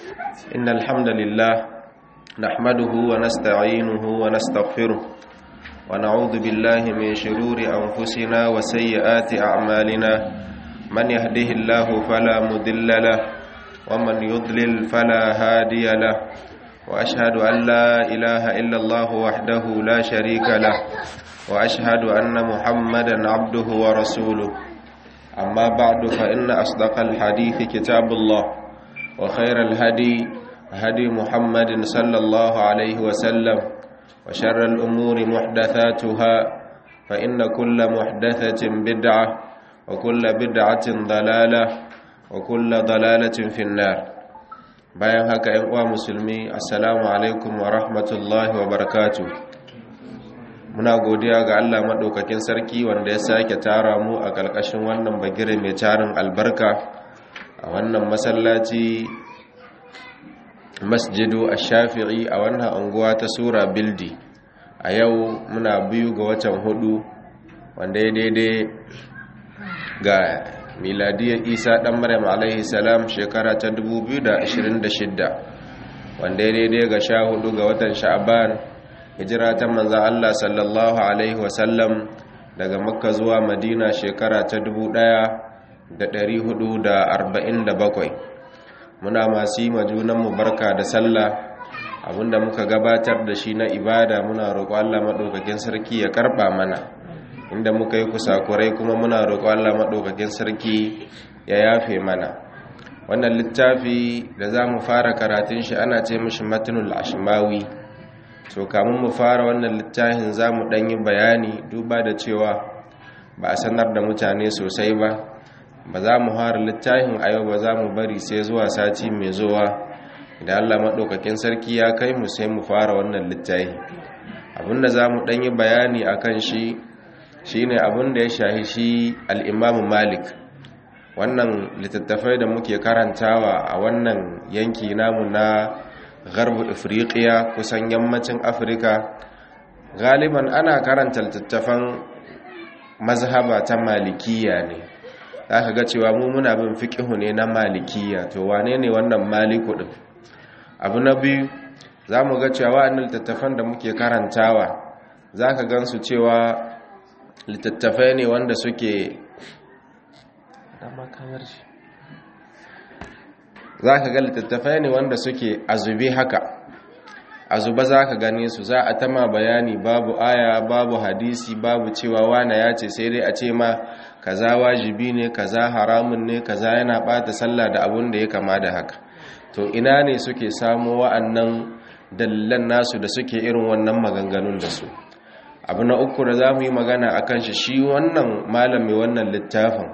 إن الحمد لله نحمده ونستعينه ونستغفره ونعوذ بالله من شرور أنفسنا وسيئات أعمالنا من يهده الله فلا مضل له ومن يضلل فلا هادي له وأشهد أن لا إله إلا الله وحده لا شريك له وأشهد أن محمدا عبده ورسوله أما بعد فإن أصدق الحديث كتاب الله وخير الهدي هدي محمد صلى الله عليه وسلم وشر الأمور محدثاتها فإن كل محدثة بدعة وكل بدعة ضلالة وكل ضلالة في النار bayan haka ‘yan uwa musulmi assalamu alaikum wa rahmatullahi wa barakatu muna godiya ga Allah maɗaukakin sarki wanda ya sake tara mu a ƙarƙashin wannan bagire mai tarin albarka a wannan masallaci masjidu a shafi'i a wannan unguwa ta sura bildi a yau muna biyu ga watan hudu wanda ya daidai ga miladiyar isa ɗan maryam alaihi salam shekara ta 2026 wanda ya daidai ga sha hudu ga watan sha'aban hijira ta manzan allah sallallahu alaihi wasallam daga makka zuwa madina shekara ta 1447 muna masu yi majunanmu barka da sallah abinda muka gabatar da shi na ibada muna roƙo allah maɗaukakin sarki ya karɓa mana inda muka yi kusakurai kuma muna roƙo Allah maɗaukakin sarki ya yafe mana wannan littafi da za mu fara karatun shi ana ce mishi matinul ashimawi to kamun mu fara wannan littafin za mu ɗanyi bayani duba da cewa ba a sanar da mutane sosai ba ba za mu fara littafin a yau ba za mu bari sai zuwa sati mai zuwa idan Allah maɗaukakin sarki ya kai mu sai mu fara wannan littafi abinda za mu ɗanyi bayani a kan shi shi ne abin da ya shahi shi al'imamu malik wannan littattafai da muke karantawa a wannan yanki namu na garbu afirka kusan yammacin afirka galiban ana karanta littattafan mazhaba ta malikiya ne za ka ga cewa mu muna bin fiƙihu ne na malikiya to wane ne wannan maliku ɗin abu na biyu za mu ga cewa wa'annan littattafan da muke karantawa za ka gansu cewa littattafai ne wanda suke za ka ga littattafai ne wanda suke azube haka azube za ka gane su za a tama bayani babu aya babu hadisi babu cewa wane ya ce sai dai a ce ma kaza wajibi ne kaza haramun ne kaza yana bata sallah da abun da ya kama da haka to ina ne suke samu wa'annan dalilan nasu da suke irin wannan maganganun da su abu na uku da za mu yi magana a kan shi shi wannan malami wannan littafin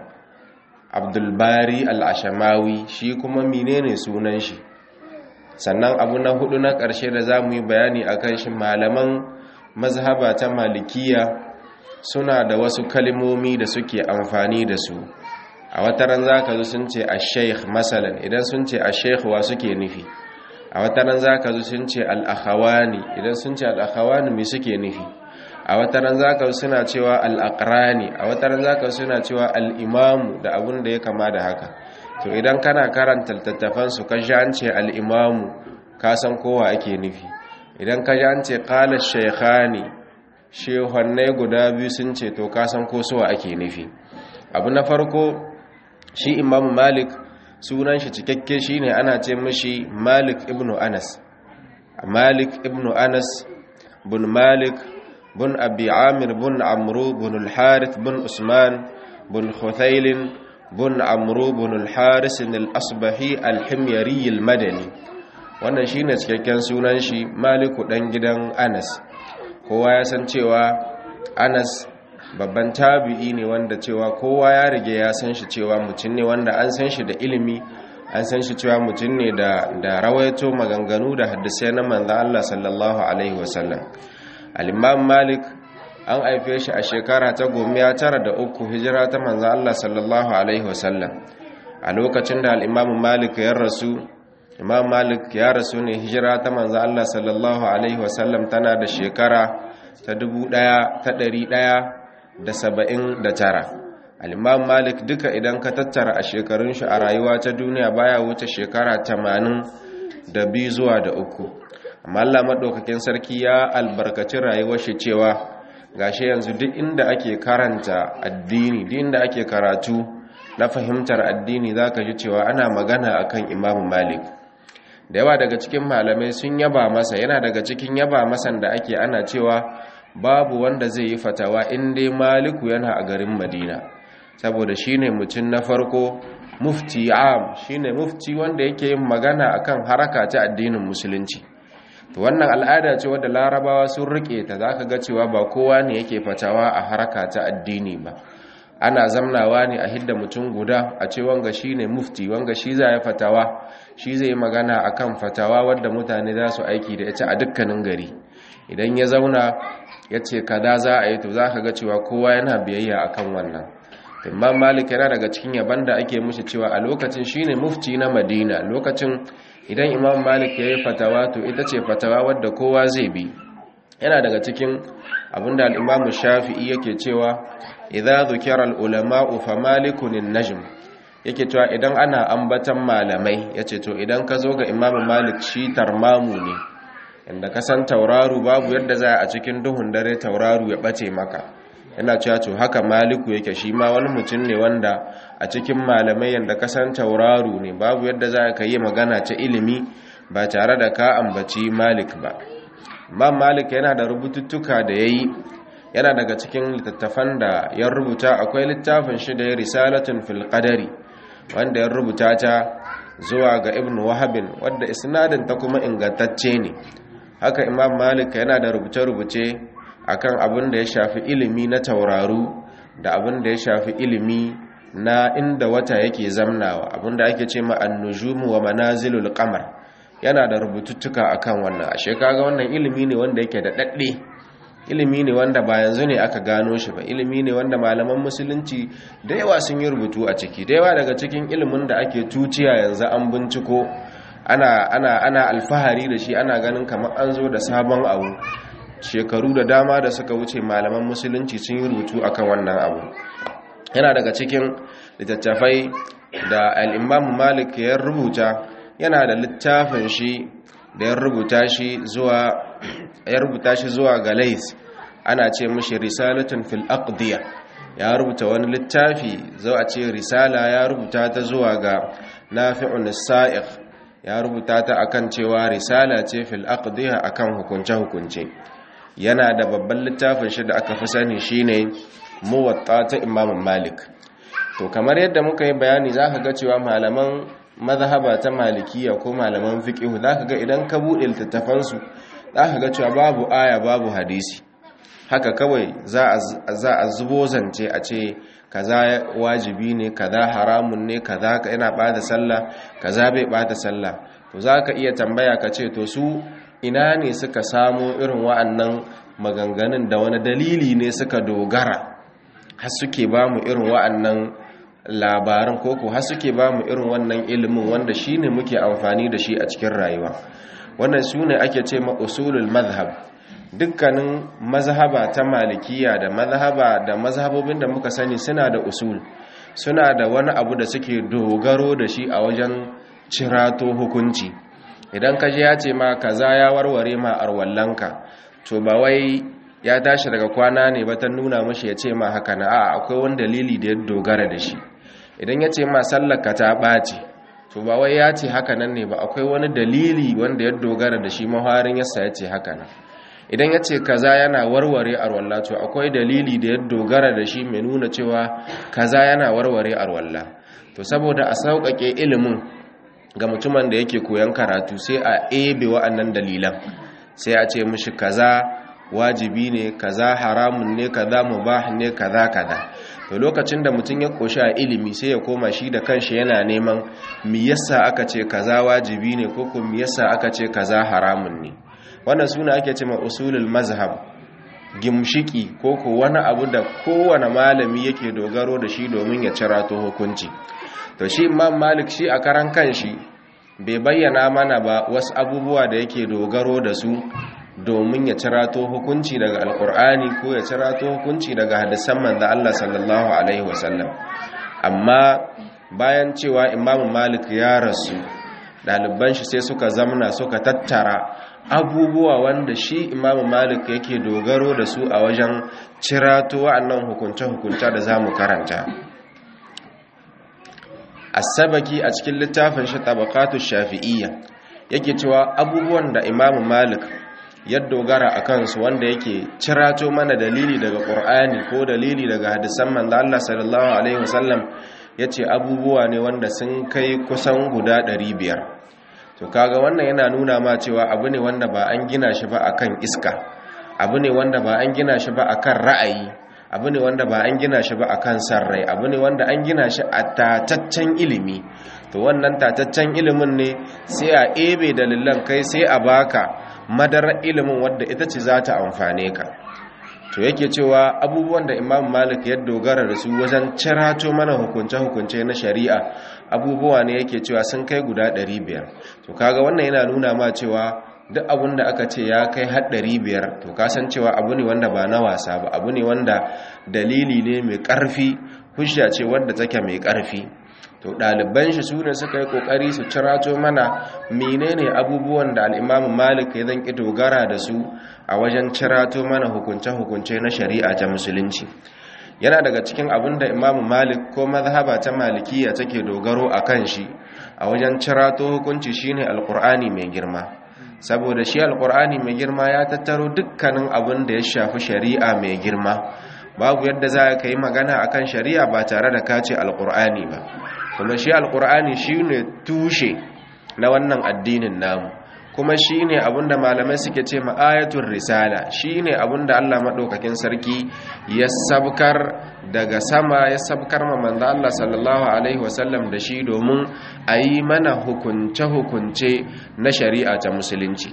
abdulbari al'ashamawi shi kuma menene sunan shi sannan abu na hudu na ƙarshe da za mu yi bayani a kan shi malaman mazhaba ta malikiya suna da wasu kalimomi da suke amfani da su a wataran za ka zo sun ce a sheikh masalan idan sun ce a sheikh wa suke nufi a wataran za ka zo sun ce al'akhawani idan sun ce al'akhawani mai suke nufi a wataran zaka suna cewa al'akrani a wataran zaka suna cewa al'imamu da abun da ya kama da haka to idan kana karanta littattafan su ka ji an ce al'imamu ka san kowa ake nufi idan ka ji an ce kala shekhani shehannai guda biyu sun ce to ka san ko suwa ake nufi abu na farko shi imamu malik sunan shi cikakke shine ana ce mishi malik ibnu anas malik ibnu anas bin malik بن أبي عامر بن عمرو بن الحارث بن عثمان بن خثيل بن عمرو بن الحارث الأصبحي الحميري المدني wannan shine cikakken sunan shi maliku dan gidan anas kowa ya san cewa anas babban tabi'i ne wanda cewa kowa ya rige ya san shi cewa mutum ne wanda an san shi da ilimi an san shi cewa mutum ne da da rawaito maganganu da hadisai na manzon Allah sallallahu alaihi wasallam al-imam malik an haife shi a shekara ta gomiya tara da uku hijira ta manzon Allah sallallahu alaihi wasallam a lokacin da al-imam malik ya rasu imam malik ya rasu ne hijira ta manzon Allah sallallahu alaihi wasallam tana da shekara ta dubu ɗaya ta ɗari ɗaya da saba'in da tara al'imam malik duka idan ka tattara a shekarun shi a rayuwa ta duniya baya wuce shekara tamanin da biyu zuwa da uku amma Allah maɗaukakin sarki ya albarkaci rayuwar shi cewa gashi yanzu duk inda ake karanta addini duk inda ake karatu na fahimtar addini zaka ji cewa ana magana akan Imam Malik da yawa daga cikin malamai sun yaba masa yana daga cikin yaba masan da ake ana cewa babu wanda zai yi fatawa in dai Maliku yana a garin Madina saboda shine mutum na farko mufti am shine mufti wanda yake yin magana akan haraka ta addinin musulunci to wannan al'ada ce wadda larabawa sun rike ta zaka ga cewa ba kowa ne yake fatawa a haraka ta addini ba ana zamnawa ne a hidda mutum guda a ce wanga shine mufti wanga shi za ya fatawa shi zai yi magana akan fatawa wadda mutane za su aiki da ita a dukkanin gari idan ya zauna ya ce kada za a yi to za ka ga cewa kowa yana biyayya akan wannan imam malik yana daga cikin yaban da ake mushi cewa a lokacin shine mufti na madina lokacin idan imam malik ya yi fatawa to ita ce fatawa wadda kowa zai bi yana daga cikin abinda al'imamu shafi'i yake cewa idza dhukira al-ulama'u fa malikun najm yake cewa idan ana ambatan malamai yace to idan ka zo ga imam malik shi tarmamu ne inda ka san tauraru babu yadda za a cikin duhun dare tauraru ya bace maka yana cewa to haka maliku yake shi ma wani mutum ne wanda a cikin malamai yadda ka san tauraru ne babu yadda za ka yi magana ta ilimi ba tare da ka ambaci malik ba imam malik yana da rubututtuka da ya yi yana daga cikin littattafan da ya rubuta akwai littafin shi da ya risalatun fil qadari wanda ya rubuta ta zuwa ga ibn wahabin wadda isnadin ta kuma ingantacce ne haka imam malik yana da rubuce-rubuce akan abin da ya shafi ilimi na tauraru da abin da ya shafi ilimi na inda wata yake zamnawa abin da ake ce ma annujumu wa manazilul qamar yana da rubututtuka akan wannan ashe kaga wannan ilimi ne wanda yake da dadde ilimi ne wanda ba yanzu ne aka gano shi ba ilimi ne wanda malaman musulunci da yawa sun yi rubutu a ciki da yawa daga cikin ilimin da ake tuciya yanzu an binciko ana ana ana alfahari da shi ana ganin kamar an zo da sabon abu shekaru da dama da suka wuce malaman musulunci sun yi rubutu akan wannan abu yana daga cikin littattafai da al'imam malik ya rubuta yana da littafin shi da ya rubuta shi zuwa ya rubuta shi zuwa ga lais ana ce mishi risalatun fil aqdiya ya rubuta wani littafi zo a ce risala ya rubuta ta zuwa ga nafi'un sa'iq ya rubuta ta akan cewa risala ce fil aqdiya akan hukunce hukunce yana da babban littafin shi da aka fi sani shine muwatta ta imam malik to kamar yadda muka yi bayani zaka ga cewa malaman mazhaba ta malikiya ko malaman fiqh zaka ga idan ka bude littattafan su zaka ga cewa babu aya babu hadisi haka kawai za a zubo zance a ce kaza wajibi ne kaza haramun ne kaza yana bada sallah kaza bai bada sallah to zaka iya tambaya ka ce to su ina ne suka samu irin wa'annan maganganun da wani dalili ne suka dogara har suke ba mu irin wa'annan labaran koko har suke ba mu irin wannan ilimin wanda shi ne muke amfani da shi a cikin rayuwa wannan su ne ake ce ma usulul mazhab dukkanin mazhaba ta malikiya da mazhaba da mazhabobin da muka sani suna da usul suna da wani abu da suke dogaro da shi a wajen cirato hukunci idan ka je ya ce ma kaza ya warware ma arwallanka to ba wai ya tashi daga kwana ne ba ta nuna mashi ya ce ma haka na a akwai wani dalili da ya dogara da shi idan ya ce ma sallaka ta ɓaci to ba wai ya ce haka nan ne ba akwai wani dalili wanda ya dogara da shi maharin yasa ya ce haka nan idan ya ce kaza yana warware arwalla to akwai dalili da ya dogara da shi mai nuna cewa kaza yana warware arwalla to saboda a sauƙaƙe ilimin ga mutumin da yake koyon karatu sai a ebe wa'annan dalilan sai a ce mishi kaza wajibi ne kaza haramun ne kaza mubah ne kaza kaza to lokacin da mutum ya koshi a ilimi sai ya koma shi da kanshi yana neman me yasa aka ce kaza wajibi ne ko ko me yasa aka ce kaza haramun ne wannan suna ake ce ma usulul mazhab gimshiki ko ko wani abu da kowane malami yake dogaro da shi domin ya cirato hukunci to shi imam malik shi a karan kanshi bai bayyana mana ba wasu abubuwa da yake dogaro da su domin ya cirato hukunci daga alkur'ani ko ya cirato hukunci daga hadisan manzo Allah sallallahu alaihi wasallam amma bayan cewa imam malik ya rasu ɗaliban shi sai suka zamna suka tattara abubuwa wanda shi imamu malik yake dogaro da su a wajen cirato wa'annan hukunce-hukunce da za mu karanta asabaki a cikin littafin shi tabakatu shafi'iyya yake cewa abubuwan da imamu malik ya dogara a kansu wanda yake cirato mana dalili daga ƙur'ani ko dalili daga hadisan manzo Allah sallallahu alaihi wasallam yace abubuwa ne wanda sun kai kusan guda 500 to kaga wannan yana nuna ma cewa abu ne wanda ba an gina shi ba akan iska abu ne wanda ba an gina shi ba akan ra'ayi abu ne wanda ba an gina shi ba akan sarrai abu ne wanda an gina shi a tataccen ilimi to wannan tataccen ilimin ne sai a ebe dalilan kai sai a baka madarar ilimin wadda ita ce za ta amfane ka to yake cewa abubuwan da imam malik ya dogara da su wajen cirato mana hukunce-hukunce na shari'a abubuwa ne yake cewa sun kai guda 500 to kaga wannan yana nuna ma cewa duk abin da aka ce ya kai har 500 to kasan cewa abu ne wanda ba na wasa ba abu ne wanda dalili ne mai ƙarfi hujja ce wadda take mai ƙarfi to ɗaliban shi su ne suka yi ƙoƙari su cirato mana menene abubuwan da al'imamu malik ya zan ƙi dogara da su a wajen cirato mana hukunce-hukunce na shari'a ta musulunci yana daga cikin abin da imamu malik ko mazhaba ta malikiya take dogaro a kan shi a wajen cirato hukunci shine alƙur'ani mai girma saboda shi alƙur'ani mai girma ya tattaro dukkanin abin da ya shafi shari'a mai girma babu yadda za ka yi magana akan shari'a ba tare da kace alƙur'ani ba kuma shi alkur'ani shi ne tushe na wannan addinin namu kuma shi ne abinda malamai suke ce ma'ayatun risala shi ne abinda allah maɗaukakin sarki ya sabkar daga sama ya sabkar ma manzo allah sallallahu alaihi wasallam da shi domin a yi mana hukunce-hukunce na shari'a ta musulunci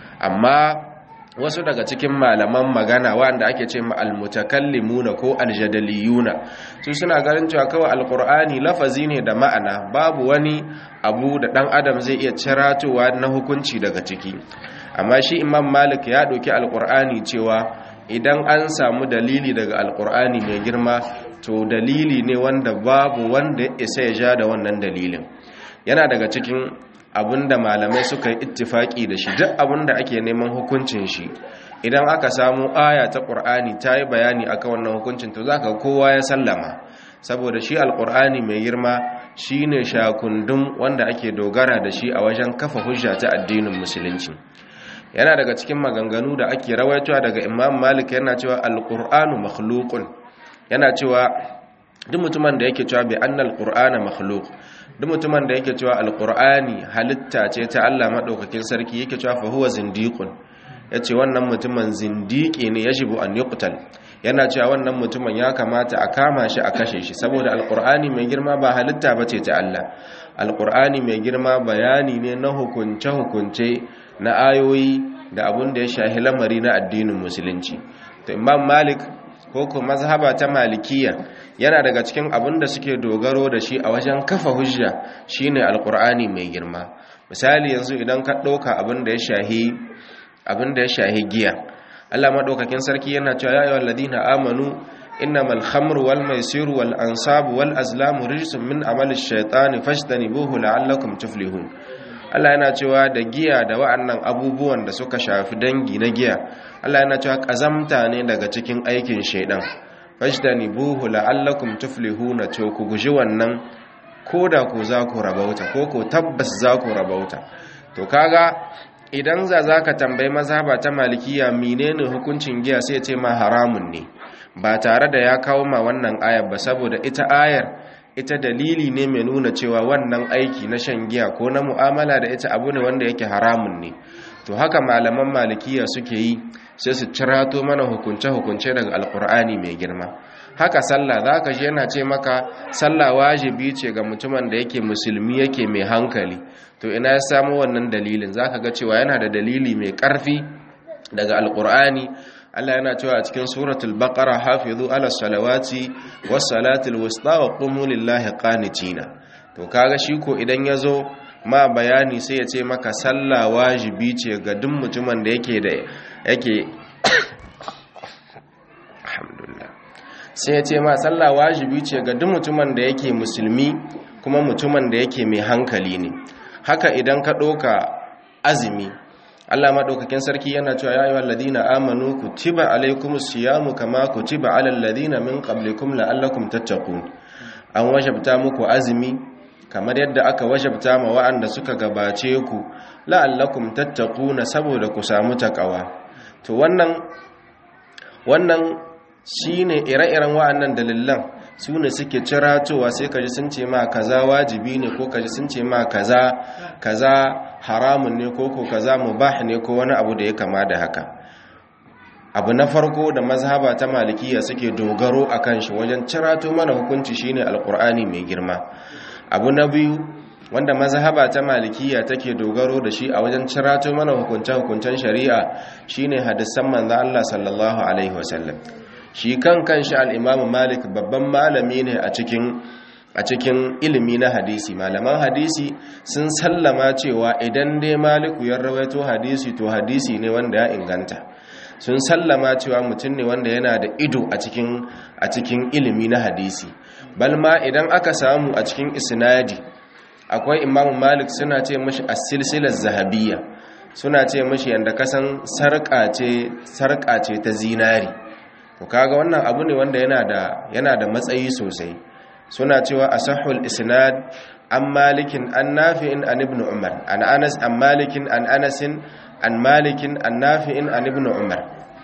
amma wasu daga cikin malaman magana wanda ake ce ma almutakallimuna ko aljadaliyuna su suna ganin cewa kawai alkur'ani lafazi ne da ma'ana babu wani abu da dan adam zai iya ciratowa na hukunci daga ciki amma shi imam malik ya ɗauki alkur'ani cewa idan an samu dalili daga alkur'ani mai girma to dalili ne wanda babu wanda ya isa ya ja da wannan dalilin yana daga cikin abinda malamai suka yi ittifaki da shi duk abinda ake neman hukuncin shi idan aka samu aya ta qur'ani ta yi bayani akan wannan hukuncin to zaka kowa ya sallama saboda shi alqur'ani mai girma shine shakundum wanda ake dogara da shi a wajen kafa hujja ta addinin musulunci yana daga cikin maganganu da ake rawaitowa daga imam malik yana cewa alqur'anu makhluqun yana cewa duk mutumin da yake cewa bi annal qur'ana makhluq duk mutumin da yake cewa alqur'ani halitta ce ta Allah madaukakin sarki yake cewa fa huwa zindiqun yace wannan mutumin zindiki ne yajibu an yuqtal yana cewa wannan mutumin ya kamata a kama shi a kashe shi saboda alqur'ani mai girma ba halitta bace ta Allah alqur'ani mai girma bayani ne na hukunce hukunce na ayoyi da abun da ya shahi lamari na addinin musulunci to imam malik ko ko mazhaba ta malikiya yana daga cikin abin da suke dogaro da shi a wajen kafa hujja shine alqur'ani mai girma misali yanzu idan ka ɗauka abin da ya shahi abin da ya shahi giya Allah madaukakin sarki yana cewa ya ayyuhal ladina amanu innamal khamru wal maisiru wal ansabu wal azlamu rijsun min amali shaytani fajtanibuhu la'allakum tuflihun Allah yana cewa da giya da wa'annan abubuwan da suka shafi dangi na giya Allah yana cewa kazamta ne daga cikin aikin shaidan fajtanibuhu la'allakum tuflihuna to ku guji wannan koda ku za ku rabauta ko ko tabbas za ku rabauta to kaga idan za zaka tambayi mazhaba ta malikiya menene hukuncin giya sai ce ma haramun ne ba tare da ya kawo ma wannan ayar ba saboda ita ayar ita dalili ne mai nuna cewa wannan aiki na shan giya ko na mu'amala da ita abu ne wanda yake haramun ne to haka malaman malikiya suke yi sai su cirato mana hukunce-hukunce daga alkur'ani mai girma haka sallah za ka yana ce maka sallah wajibi ce ga mutumin da yake musulmi yake mai hankali to ina ya samu wannan dalilin za ka ga cewa yana da dalili mai ƙarfi daga alkur'ani Allah yana cewa a cikin suratul baqara hafizu ala salawati was salatil wusta wa qumu lillahi qanitina to kaga shi ko idan yazo ma bayani sai ya ce maka sallah wajibi ce ga duk mutumin da yake da yake alhamdulillah sai ya ce ma sallah wajibi ce ga duk mutumin da yake musulmi kuma mutumin da yake mai hankali ne haka idan ka ɗoka azumi Allah maɗaukakin sarki yana cewa ya ayyuhal ladina amanu kutiba alaykumus siyamu kama kutiba alal ladina min qablikum la'allakum tattaqun an wajabta muku azumi kamar yadda aka wajabta ma wa'anda suka gabace ku la'allakum tattaquna saboda ku samu takawa to wannan wannan shine ire-iren wa'annan dalilan su ne suke ciratowa sai kaji sun ce ma kaza wajibi ne ko kaji sun ce ma kaza kaza haramun ne ko ko kaza mubah ne ko wani abu da ya kama da haka abu na farko da mazhaba ta malikiya suke dogaro akan shi wajen cirato mana hukunci shine alkur'ani mai girma abu na biyu wanda mazhaba ta malikiya take dogaro da shi a wajen cirato mana hukunce-hukuncen shari'a shine hadisan manzo Allah sallallahu alaihi wasallam shi kan kanshi al-Imam Malik babban malami ne a cikin a cikin ilimi na hadisi malaman hadisi sun sallama cewa idan dai Maliku ya rawaito hadisi to hadisi ne wanda ya inganta sun sallama cewa mutum ne wanda yana da ido a cikin a cikin ilimi na hadisi balma idan aka samu a cikin isnadi akwai imamu malik suna ce mashi as-silsilar zahabiyya suna ce mashi yanda kasan sarƙa ce sarƙa ce ta zinari to kaga wannan abu ne wanda yana da yana da matsayi sosai suna cewa asahul isnad an malikin an nafi'in an ibn umar an anas an malikin an anasin an malikin an nafi'in an ibn umar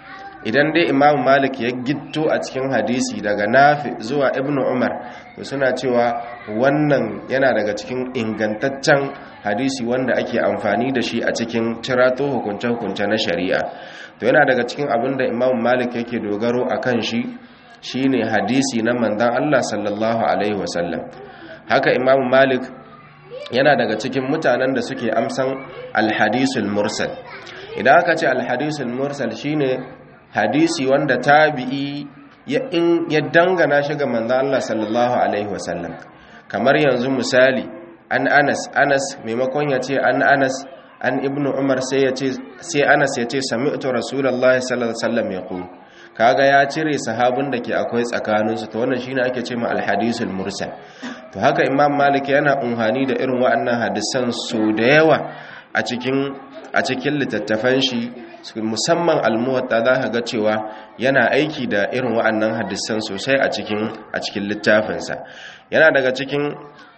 idan dai imamu malik ya gitto a cikin hadisi daga nafi zuwa ibn umar to suna cewa wannan yana daga cikin ingantaccen hadisi wanda ake amfani da shi a cikin cirato hukunce-hukunce na shari'a to yana daga cikin abin da imamu malik yake dogaro a kan shi shine hadisi na manzan allah sallallahu alaihi wasallam haka imamu malik yana daga cikin mutanen da suke amsan alhadisul mursal idan aka ce alhadisul mursal shine hadisi wanda tabi'i ya in ya dangana shi ga manzo Allah sallallahu alaihi wasallam kamar yanzu misali an Anas Anas maimakon ya ce an Anas an Ibnu Umar sai ya ce sai Anas ya ce sami'tu Rasulullahi sallallahu alaihi wasallam yaqul kaga ya cire sahabin da ke akwai tsakanin su to wannan shine ake ce ma al-hadisul mursal to haka Imam Malik yana unhani da irin waɗannan hadisan so da yawa a cikin a cikin littattafan shi musamman almuwatta za ka ga cewa yana aiki da irin wa'annan hadisan sosai a cikin a cikin littafinsa yana daga cikin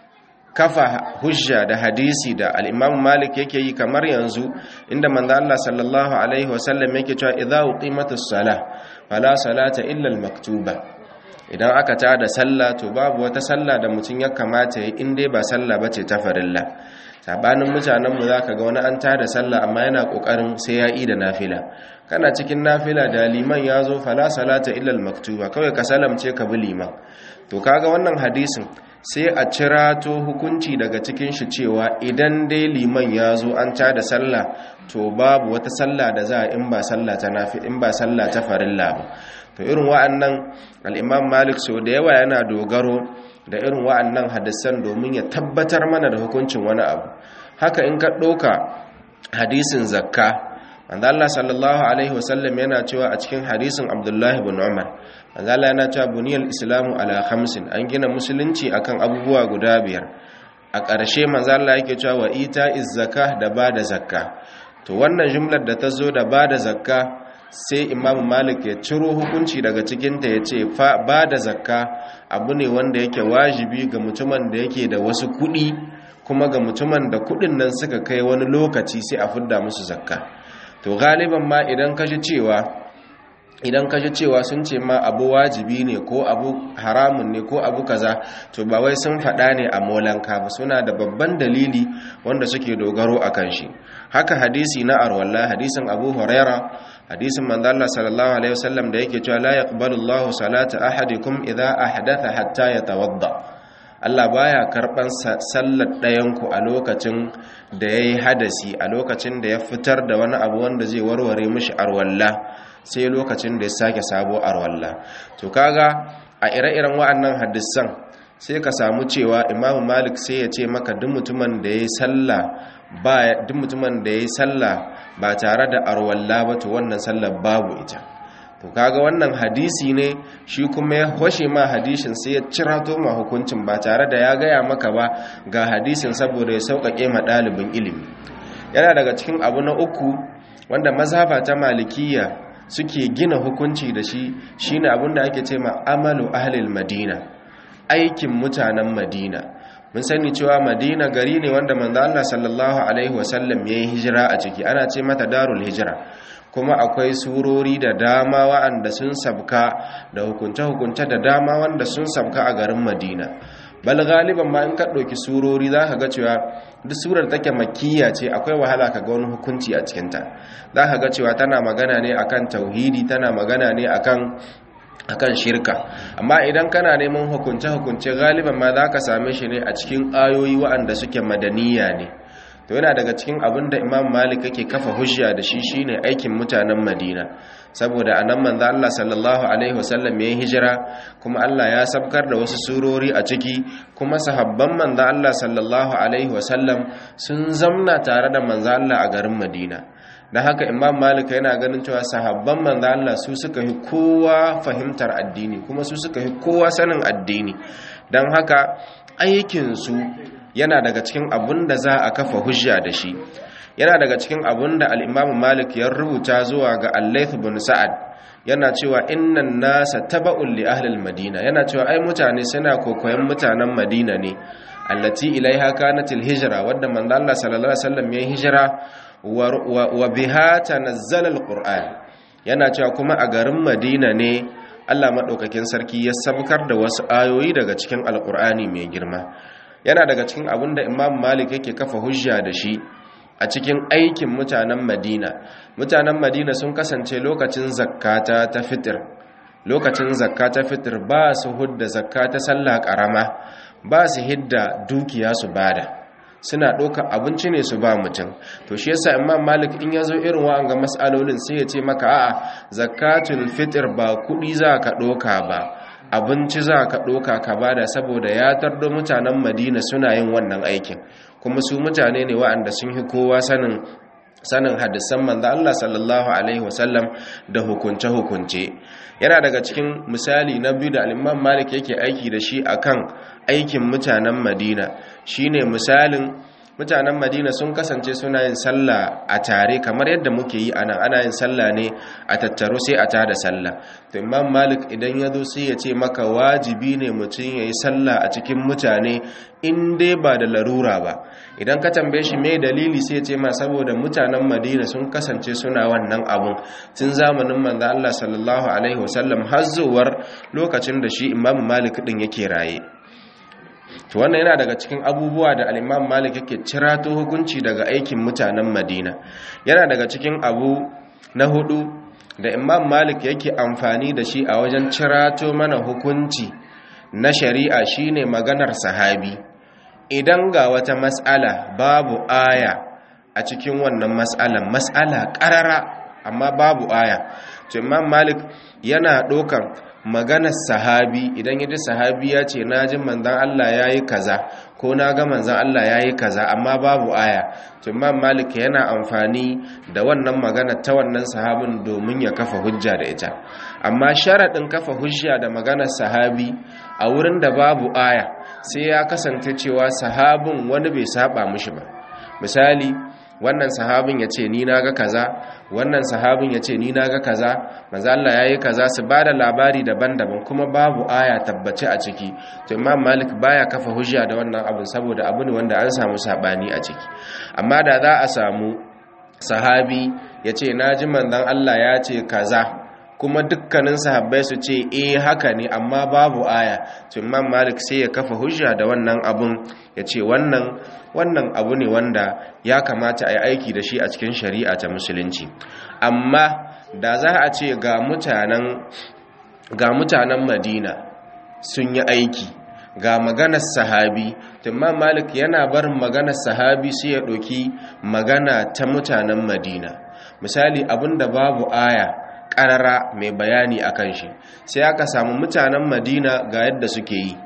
kafa hujja da hadisi da al-Imam Malik yake yi kamar yanzu inda manzo Allah sallallahu alaihi wasallam yake cewa idza uqimatus salah fala salata illa al-maktuba idan aka tada sallah to babu wata sallah da mutum ya kamata yi in dai ba sallah bace ta farilla sabanin mutanenmu za ka ga wani an tada sallah amma yana kokarin sai ya yi da nafila kana cikin nafila da liman ya zo fala salata illal maktuba kawai ka salamce ka bi liman to kaga wannan hadisin sai a cirato hukunci daga cikin shi cewa idan dai liman ya zo an tada sallah to babu wata sallah da za a in ba sallah ta nafi in ba sallah ta farilla ba to irin wa'annan al-imam malik so da yawa yana dogaro da irin wa'annan hadisan domin ya tabbatar mana da hukuncin wani abu haka in ka ɗauka hadisin zakka manzo Allah sallallahu alaihi wasallam yana cewa a cikin hadisin Abdullahi ibn Umar manzo Allah yana cewa buniyal islamu ala khamsin an gina musulunci akan abubuwa guda biyar a ƙarshe manzo Allah yake cewa wa ita'iz zakah da bada zakka to wannan jumlar da ta zo da bada zakka sai imamu malik ya ciro hukunci daga cikinta ya ce ba da zakka abu ne wanda yake wajibi ga mutumin da yake da wasu kuɗi kuma ga mutumin da kuɗin nan suka kai wani lokaci sai a fidda musu zakka to galiban ma idan ka ji cewa idan ka ji cewa sun ce ma abu wajibi ne ko abu haramun ne ko abu kaza to ba wai sun faɗa ne a molanka ba suna da babban dalili wanda suke dogaro a kan shi haka hadisi na arwalla hadisin abu huraira hadisin manzo Allah sallallahu alaihi wasallam da yake cewa la yaqbalu Allahu salata ahadikum idha ahdatha hatta yatawadda Allah baya karban sallar ɗayan ku a lokacin da yayi hadasi a lokacin da ya fitar da wani abu wanda zai warware mishi arwalla sai lokacin da ya sake sabo arwalla to kaga a ire-iren wa'annan hadisan sai ka samu cewa Imam Malik sai ya ce maka duk mutumin da yayi sallah ba duk mutumin da yayi sallah ba tare da arwalla ba to wannan sallar babu ita to to kaga wannan hadisi ne shi kuma ya hoshe ma hadisin sai ya cirato ma hukuncin ba tare da ya gaya maka ba ga hadisin saboda ya sauƙaƙe ma ɗalibin ilimi yana daga cikin abu na uku wanda mazhaba ta malikiya suke gina hukunci da shi shine abin da ake ce ma amalu ahlil madina aikin mutanen madina mun sani cewa madina gari ne wanda manzo Allah sallallahu alaihi wasallam yayi hijira a ciki ana ce mata darul hijira kuma akwai surori da dama wa'anda sun sabka da hukunce-hukunce da dama wanda sun sabka a garin madina bal galiban ma in ka ɗauki surori za ka ga cewa duk surar take makiyya ce akwai wahala ka ga wani hukunci a cikinta za ka ga cewa tana magana ne akan tauhidi tana magana ne akan akan shirka amma idan kana neman hukunce-hukunce galiban ma za ka same shi ne a cikin ayoyi wa'anda suke madaniya ne to yana daga cikin abin da imam malik yake kafa hujja da shi shine aikin mutanen madina saboda anan manzo Allah sallallahu alaihi wasallam yayin hijira kuma Allah ya sabkar da wasu surori a ciki kuma sahabban manzo Allah sallallahu alaihi wasallam sun zamna tare da manzo Allah a garin Madina da haka imam malik yana ganin cewa sahabban manzo Allah su suka yi kowa fahimtar addini kuma su suka yi kowa sanin addini dan haka aikin su yana daga cikin abun da za a kafa hujja da shi yana daga cikin abun da al'imamu malik ya rubuta zuwa ga allaith bin sa'ad yana cewa innan nasa taba'un li ahlil madina yana cewa ai mutane suna kokoyen mutanen madina ne allati ilaiha kanatil hijra wadda manzo Allah sallallahu alaihi wasallam ya hijira wa biha tanazzala alquran yana cewa kuma a garin madina ne Allah madaukakin sarki ya sabkar da wasu ayoyi daga cikin alqur'ani mai girma yana daga cikin abin da imam malik yake kafa hujja da shi a cikin aikin mutanen madina mutanen madina sun kasance lokacin zakata ta fitir lokacin zakata fitir ba su hudda zakata sallah karama ba su hidda dukiya su bada suna ɗauka abinci ne su ba mutum to shi yasa imam malik in ya zo irin wa'anga mas'alolin sai ya ce maka a'a zakatul fitir ba kuɗi za ka ɗauka ba abinci za ka ɗoka ka bada saboda ya tardo mutanen madina suna yin wannan aikin kuma su mutane ne wa'anda sun yi kowa sanin sanin hadisan manzo Allah sallallahu alaihi wasallam da hukunce hukunce yana daga cikin misali na biyu da al-Imam Malik yake aiki da shi akan aikin mutanen Madina shine misalin mutanen madina sun kasance suna yin sallah a tare kamar yadda muke yi anan ana yin sallah ne a tattaro sai a tada sallah to imam malik idan ya zo sai ya ce maka wajibi ne mutum ya yi sallah a cikin mutane in dai ba da larura ba idan ka tambaye shi mai dalili sai ya ce ma saboda mutanen madina sun kasance suna wannan abun tun zamanin manzo Allah sallallahu alaihi wasallam har zuwar lokacin da shi imam malik din yake raye to wannan yana daga cikin abubuwa da al-Imam Malik yake cirato hukunci daga aikin mutanen Madina yana daga cikin abu na hudu da Imam Malik yake amfani da shi a wajen cirato mana hukunci na shari'a shine maganar sahabi idan ga wata mas'ala babu aya a cikin wannan mas'alan mas'ala qarara amma babu aya to Imam Malik yana dokan maganar sahabi idan yaji sahabi ya ce na ji manzan Allah ya yi kaza ko na ga manzan Allah ya yi kaza amma babu aya to imam malik yana amfani da wannan magana ta wannan sahabin domin ya kafa hujja da ita amma sharaɗin kafa hujja da maganar sahabi a wurin da babu aya sai ya kasance cewa sahabin wani bai saba mushi ba misali wannan sahabin ya ce ni na ga kaza wannan sahabin ya ce ni na ga kaza maza Allah ya yi kaza su ba da labari daban-daban kuma babu aya tabbace a ciki to imam malik baya kafa hujja da wannan abin saboda abu ne wanda an samu sabani a ciki amma da za a samu sahabi ya ce na ji manzon Allah ya ce kaza kuma dukkanin sahabbai su ce eh haka ne amma babu aya to imam malik sai ya kafa hujja da wannan abun ya ce wannan wannan abu ne wanda ya kamata a yi aiki da shi a cikin shari'a ta musulunci amma da za a ce ga mutanen ga mutanen madina sun yi aiki ga maganar sahabi imam malik yana barin maganar sahabi sai ya ɗauki magana ta mutanen madina misali abinda babu aya ƙarara mai bayani a kan shi sai aka samu mutanen madina ga yadda suke yi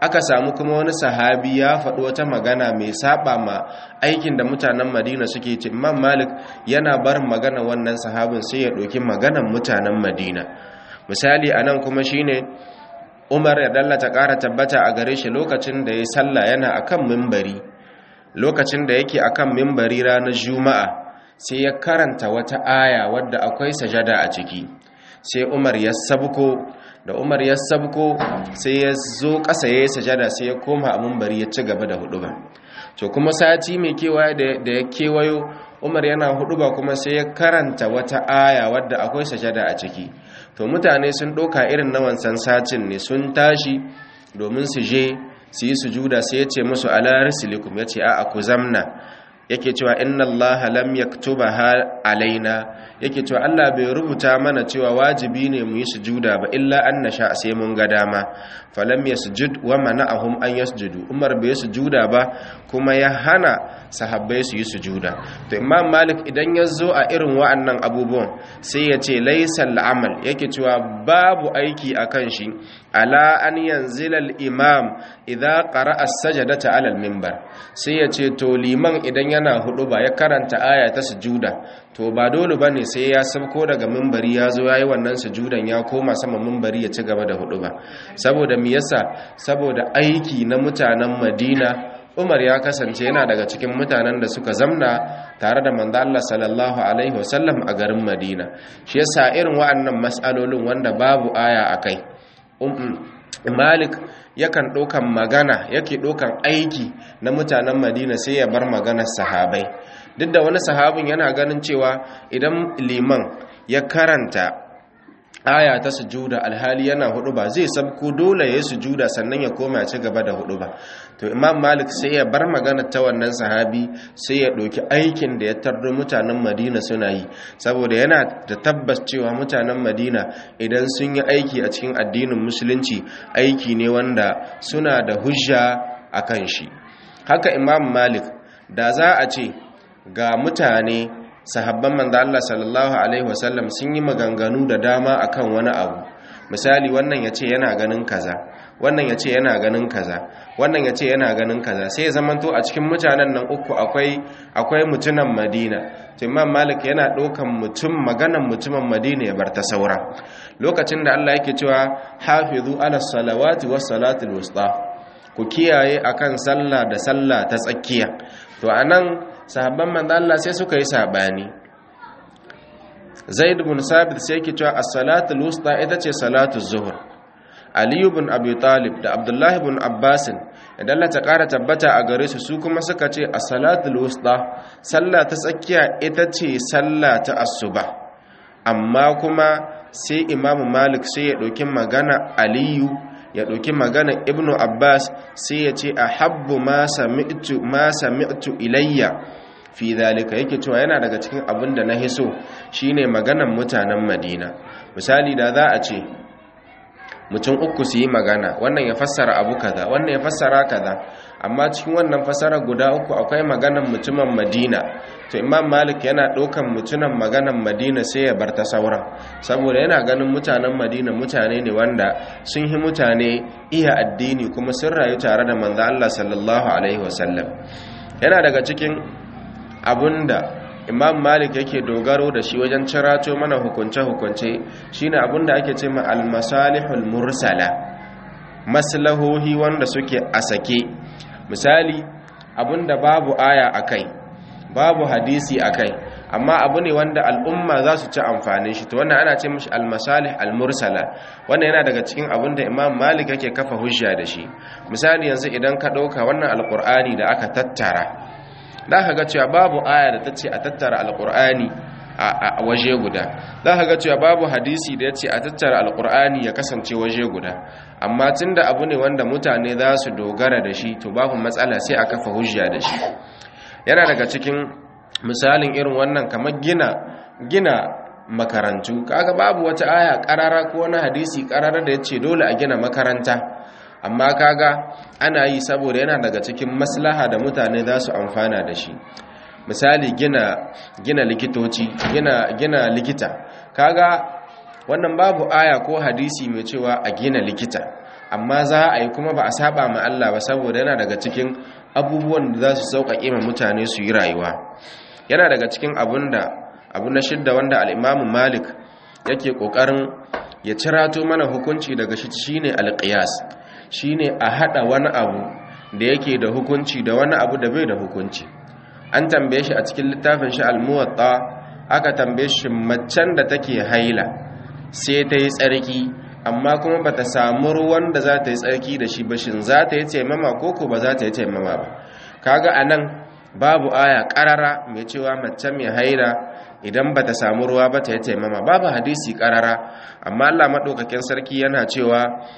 aka samu kuma wani sahabi ya faɗi wata magana mai saba ma aikin da mutanen madina suke ce imam malik yana barin magana wannan sahabin sai ya ɗauki maganan mutanen madina misali a nan kuma shine umar ya dallata ƙara tabbata a gare shi lokacin da ya sallah yana akan mimbari lokacin da yake akan mimbari ranar juma'a sai ya karanta wata aya wadda akwai sajada a ciki sai umar ya sabko da umar ya sabko sai ya zo ƙasa ya yi sajada sai ya koma a mimbari ya ci gaba da hudu ba to kuma sati mai kewaye da ya kewayo umar yana hudu ba kuma sai ya karanta wata aya wadda akwai sajada a ciki to mutane sun ɗauka irin na wancan satin ne sun tashi domin su je su yi sujuda sai ya ce musu ala risilikum ya ce a ku zamna yake cewa inna allaha lam yaktubaha alaina yake cewa Allah bai rubuta mana cewa wajibi ne mu yi sujuda ba illa an nasha sai mun ga dama falam yasjud wa mana'ahum an yasjudu Umar bai sujuda ba kuma ya hana sahabbai su yi sujuda to Imam Malik idan ya zo a irin wa'annan abubuwan sai ya ce laysal amal yake cewa babu aiki akan shi ala an yanzila al-imam idza qara'a as-sajdata 'ala al-minbar sai ya ce to liman idan yana hudu ba ya karanta aya ta sujuda to ba dole bane sai ya sabko daga minbari ya zo yayi wannan sujudan ya koma sama minbari ya ci gaba da hudu ba saboda me yasa saboda aiki na mutanen Madina Umar ya kasance yana daga cikin mutanen da suka zamna tare da manzo Allah sallallahu alaihi wasallam a garin Madina shi yasa irin wa'annan mas'alolin wanda babu aya akai Malik yakan ɗaukan magana yake ɗaukan aiki na mutanen Madina sai ya bar maganar sahabai duk da wani sahabin yana ganin cewa idan liman ya karanta aya ta sujuda alhali yana hudu ba zai sabko dole ya sujuda sannan ya koma ya ci gaba da hudu ba to imam malik sai ya bar magana ta wannan sahabi sai ya ɗauki aikin da ya tardo mutanen madina suna yi saboda yana da tabbas cewa mutanen madina idan sun yi aiki a cikin addinin musulunci aiki ne wanda suna da hujja a kan shi haka imam malik da za a ce ga mutane sahabban manzo Allah sallallahu alaihi wasallam sun yi maganganu da dama akan wani abu misali wannan yace yana ganin kaza wannan yace yana ganin kaza wannan yace yana ganin kaza sai zamanto a cikin mutanen nan uku akwai akwai mutunan Madina to Imam Malik yana dokan mutum maganan mutumin Madina ya bar ta saura lokacin da Allah yake cewa hafizu ala salawati was salatul wusta ku kiyaye akan sallah da sallah ta tsakiya to anan sahabban manzo Allah sai suka yi sabani Zaid ibn Sabit sai yake cewa as-salatu al-wusta ita ce salatu zuhur Ali ibn Abi Talib da Abdullah ibn Abbas idan Allah ta ƙara tabbata a gare su su kuma suka ce as-salatu al-wusta sallah ta tsakiya ita ce sallah ta asuba amma kuma sai Imam Malik sai ya ɗauki magana Aliyu ya ɗauki magana Ibn Abbas sai ya ce ahabbu ma sami'tu ma sami'tu ilayya fi zalika yake cewa yana daga cikin abin da na hiso shine maganan mutanen Madina misali da za a ce mutum uku su yi magana wannan ya fassara abu kaza wannan ya fassara kaza amma cikin wannan fassara guda uku akwai maganan mutumin Madina to Imam Malik yana ɗaukan mutumin maganan Madina sai ya bar ta sauran saboda yana ganin mutanen Madina mutane ne wanda sun yi mutane iya addini kuma sun rayu tare da manzo Allah sallallahu alaihi wasallam yana daga cikin abinda imam malik yake dogaro da shi wajen cirato mana hukunce-hukunce shine abinda ake ce ma almasalihul mursala maslahohi wanda suke a sake misali abinda babu aya akai babu hadisi akai amma abu ne wanda al'umma za su ci amfanin shi to wannan ana ce mashi almasalih almursala wannan yana daga cikin abin da imam malik yake kafa hujja da shi misali yanzu idan ka ɗauka wannan alƙur'ani da aka tattara za ka ga cewa babu aya da ta ce a tattara alkur'ani a waje guda za ka ga cewa babu hadisi da ya ce a tattara alkur'ani ya kasance waje guda amma tun da abu ne wanda mutane za su dogara da shi to babu matsala sai a kafa hujja da shi yana daga cikin misalin irin wannan kamar gina gina makarantu kaga babu wata aya karara ko wani hadisi karara da ya ce dole a gina makaranta amma kaga ana yi saboda yana daga cikin maslaha da mutane za su amfana da shi misali gina gina likitoci gina gina likita kaga wannan babu aya ko hadisi mai cewa a gina likita amma za a yi kuma ba a saba ma Allah ba saboda yana daga cikin abubuwan da za su sauƙaƙe ma mutane su yi rayuwa yana daga cikin abun da abu na shidda wanda al'imamu malik yake ƙoƙarin ya cirato mana hukunci daga shi shine alƙiyas shine a haɗa wani abu da yake da hukunci da wani abu da bai da hukunci an tambaye shi a cikin littafin shi almuwatta aka tambaye shi macen da take haila sai ta yi tsarki amma kuma ba ta samu ruwan da za ta yi tsarki da shi ba shin za ta yi taimama ko ko ba za ta yi taimama ba kaga a nan babu aya ƙarara mai cewa mace mai haila idan ba ta samu ruwa ba ta yi taimama babu hadisi ƙarara amma allah maɗaukakin sarki yana cewa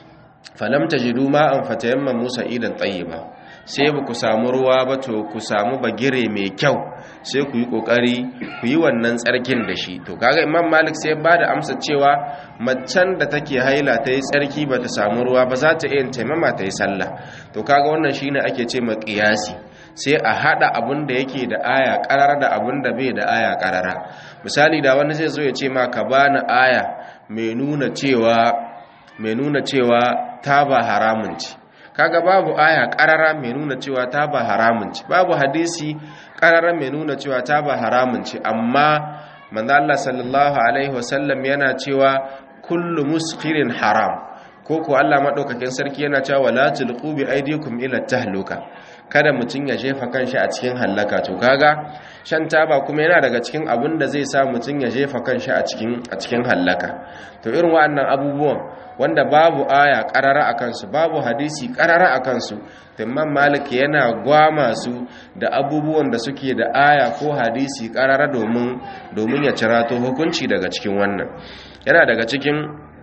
falam tajidu ma'an fatayamma musa idan tayyiba sai ba ku samu ruwa ba to ku samu bagire mai kyau sai ku yi kokari ku yi wannan tsarkin da shi to kaga imam malik sai ba da amsa cewa macen da take haila ta yi tsarki ba ta samu ruwa ba za ta iya taimama ta yi sallah to kaga wannan shine ake ce ma qiyasi sai a hada abun da yake da aya karara da abun da bai da aya karara misali da wani zai zo ya ce ma ka bani aya mai nuna cewa mai nuna cewa taba haramun ce kaga babu aya karara mai nuna cewa taba haramun ce babu hadisi karara mai nuna cewa taba haramun ce amma manzo Allah sallallahu alaihi wasallam yana cewa kullu muskirin haram ko ko Allah madaukakin sarki yana cewa wala tulqu bi aydikum ila tahluka kada mutun ya jefa kanshi a cikin halaka to kaga shan taba kuma yana daga cikin abin da zai sa mutun ya jefa kanshi a cikin a cikin halaka to irin wa'annan abubuwan wanda babu aya karara a kansu babu hadisi karara a kansu imam malik yana gwama su da abubuwan da suke da aya ko hadisi karara domin domin ya cirato hukunci daga cikin wannan yana daga cikin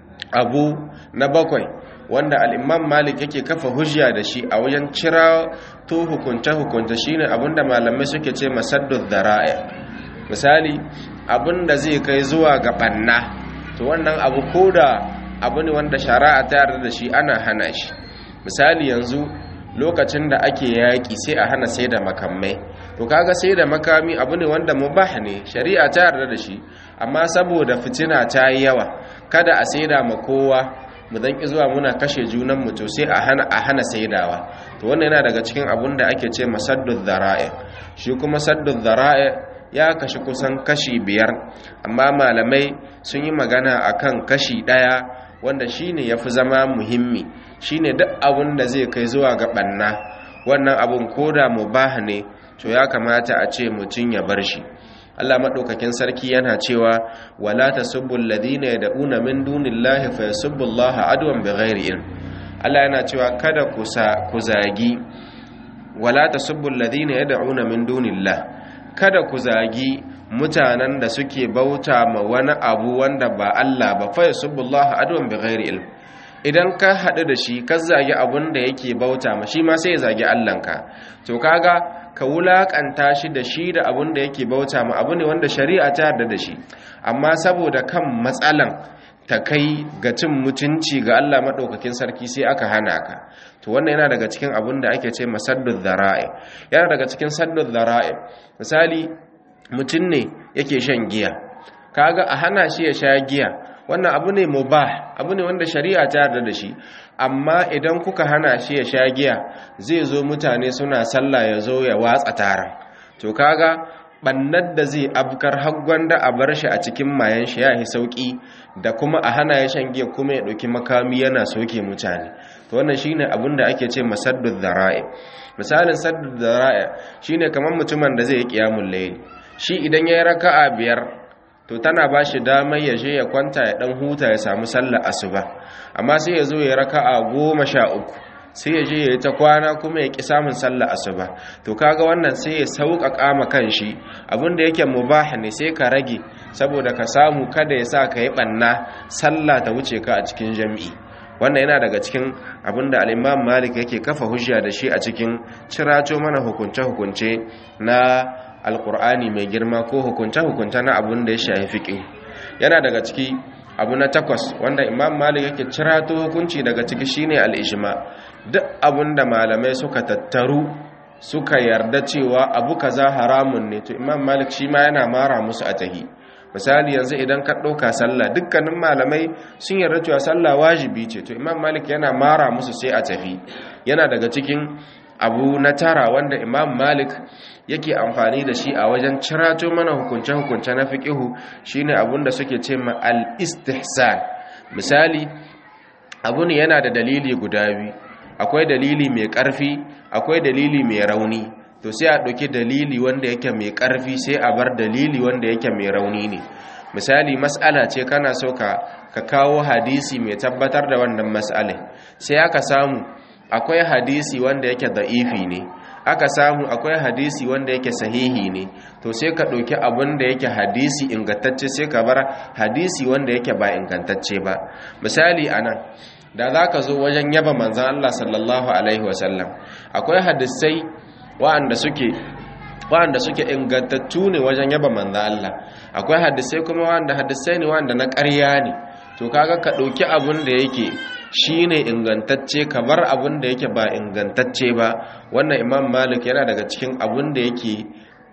abu na bakwai wanda al'imam malik yake kafa hujja da shi a wajen cira to hukunce-hukunce shine abinda malamai suke ce masaddud dhara'i misali abinda zai kai zuwa ga banna to wannan abu koda abu ne wanda shari'a ta yarda da shi ana hana shi misali yanzu lokacin da ake yaƙi sai a hana sai da makamai to kaga sai da makami abu ne wanda mubah ne shari'a ta yarda da shi amma saboda fitina ta yi yawa kada a saida ma kowa mu dan ki zuwa muna kashe junan mu to sai a hana a hana saidawa to wannan yana daga cikin abun da ake ce masaddud dhara'i shi kuma saddud dhara'i ya kashi kusan kashi biyar amma malamai sun yi magana akan kashi daya wanda shine yafi zama muhimmi shine duk abun da zai kai zuwa ga banna wannan abun koda mubah ne to ya kamata a ce mutun ya bar shi Allah maɗaukakin sarki yana cewa wala tasubbu alladhina yad'una min dunillahi fayasubbu Allah adwan bighairi ilm Allah yana cewa kada ku ku zagi wala tasubbu alladhina yad'una min dunillah kada ku zagi mutanen da suke bauta ma wani abu wanda ba Allah ba fayasubbu Allah adwan bighairi ilm idan ka haɗu da shi ka zagi abun da yake bauta ma shi ma sai ya zagi Allahnka to kaga ka wulakanta shi da shi da abun da yake bauta ma abu ne wanda shari'a ta yarda da shi amma saboda kan matsalan ta kai ga cin mutunci ga Allah madaukakin sarki sai aka hana ka to wannan yana daga cikin abun da ake ce masaddud dhara'i yana daga cikin saddud dhara'i misali mutum ne yake shan giya kaga a hana shi ya sha giya wannan abu ne mubah abu ne wanda shari'a ta yarda da shi amma idan kuka hana shi ya sha giya zai zo mutane suna sallah ya zo ya watsa tara to kaga bannar da zai abkar haggon da a bar shi a cikin mayan shi ya yi sauki da kuma a hana ya shan giya kuma ya ɗauki makami yana soke mutane to wannan shine abin da ake ce masaddud dhara'i misalin saddud dhara'i shine kamar mutumin da zai yi qiyamul layl shi idan yayi raka'a biyar to tana ba shi damar ya je ya kwanta ya dan huta ya samu sallar asuba amma sai ya zo ya raka'a goma sha uku sai ya je ya yi ta kwana kuma ya ƙi samun sallar asuba to kaga wannan sai ya sauƙaƙa ma kanshi abinda yake mubah ne sai ka rage saboda ka samu kada ya sa ka yi ɓanna sallah ta wuce ka a cikin jam'i wannan yana daga cikin abinda al'imam malik yake kafa hujja da shi a cikin cirato mana hukunce-hukunce na alkur'ani mai girma ko hukunta-hukunta na abin da ya shafi fiƙi yana daga ciki abu na takwas wanda imam malik yake cirato hukunci daga ciki shine al'ijima duk abin da malamai suka tattaru suka yarda cewa abu kaza haramun ne to imam malik shi ma yana mara musu a tahi misali yanzu idan ka ɗauka sallah dukkanin malamai sun yarda cewa sallah wajibi ce to imam malik yana mara musu sai a tafi yana daga cikin abu na tara wanda imam malik yake amfani da shi a wajen cirato mana hukunce-hukunce na fiƙihu shine abun da suke ce ma al-istihsan misali abu ne yana da dalili guda biyu akwai dalili mai ƙarfi akwai dalili mai rauni to sai a ɗauki dalili wanda yake mai ƙarfi sai a bar dalili wanda yake mai rauni ne misali mas'ala ce kana so ka ka kawo hadisi mai tabbatar da wannan mas'alin sai aka samu akwai hadisi wanda yake da'ifi ne aka samu akwai hadisi wanda yake sahihi ne to sai ka ɗauki abin da yake hadisi ingantacce sai ka bar hadisi wanda yake ba ingantacce ba misali anan da za ka zo wajen yaba manzan Allah sallallahu alaihi wasallam akwai hadisai wa'anda suke wa'anda suke ingantattu ne wajen yaba manzan Allah akwai hadisai kuma wa'anda hadisai ne wa'anda na ƙarya ne to kaga ka ɗauki abin da yake shi ne ingantacce ka bar abin da yake ba ingantacce ba wannan imam malik yana daga cikin abin da yake